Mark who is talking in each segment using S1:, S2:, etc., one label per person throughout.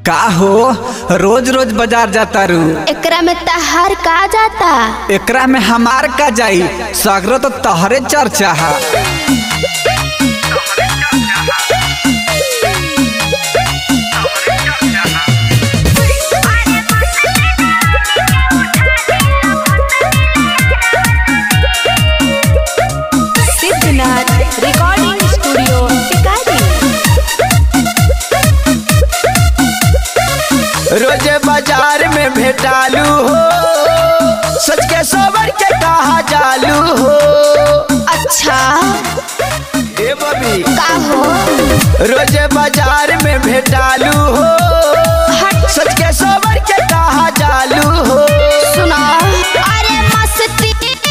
S1: का हो रोज रोज बाजार जाता रू
S2: एकरा में तहार का जाता
S1: एकरा में हमार का जाई सगरो तो तहरे चर्चा है
S2: सिद्धनाथ रिकॉर्डिंग स्टूडियो टिकारी
S3: रोज बाजार में भेटालू हो सच के सोबर के कहा जालू हो
S2: अच्छा
S3: ए बबी
S2: का हो
S3: रोज बाजार में भेटालू हो
S2: हट
S3: सच के सोबर के कहा जालू हो
S2: सुना अरे मस्ती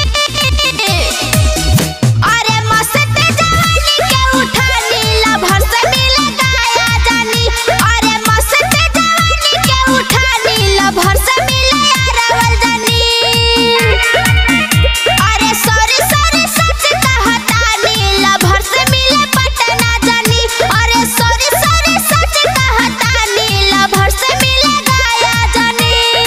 S2: अरे मस्ती जवानी के उठा नीला भर से मिले गाया जानी अरे मस्ती जवानी के उठा नीला भर से मिले अरवल जानी अरे सॉरी सॉरी सच कहता नीला भर से मिले पटना जानी अरे सॉरी सॉरी सच कहता नीला भर से मिले गाया जानी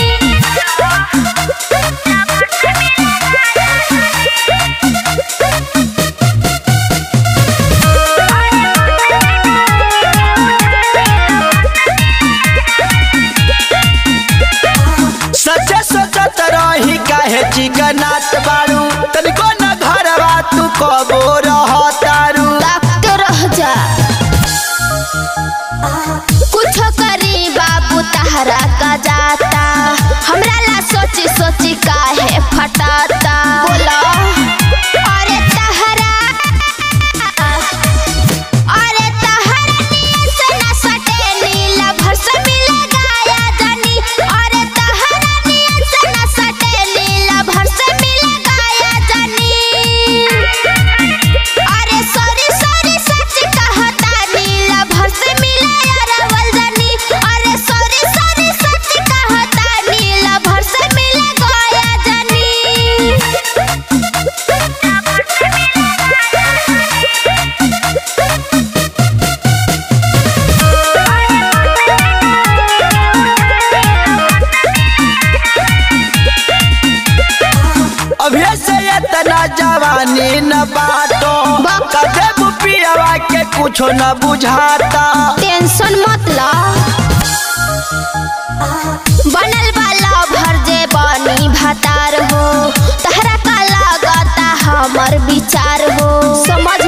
S3: सच सोचत रही काहे चिकनात बारू तनिको न घरवा तू कबो रहतारू
S2: ताकते रह जा कुछ करी बाबू तहरा का जाता हमरा ला सोची सोची काहे फटाता बोला अरे तहरा अरे तहरा नियत से न सटे नीला भर से मिले गाया जानी अरे तहरा नियत से न सटे नीला भर से मिले गाया जानी अरे सॉरी सॉरी सच कहता नीला भर से मिले अरवल जानी अरे सॉरी सॉरी सच कहता नीला भर से मिले गया जानी
S3: अभी से इतना जवानी न बाटो कदे बुपियावा के कुछो न बुझाता
S2: टेंशन मत ला बनल वाला भर जे बनी भतार हो तहरा का लागता हमर विचार हो समझ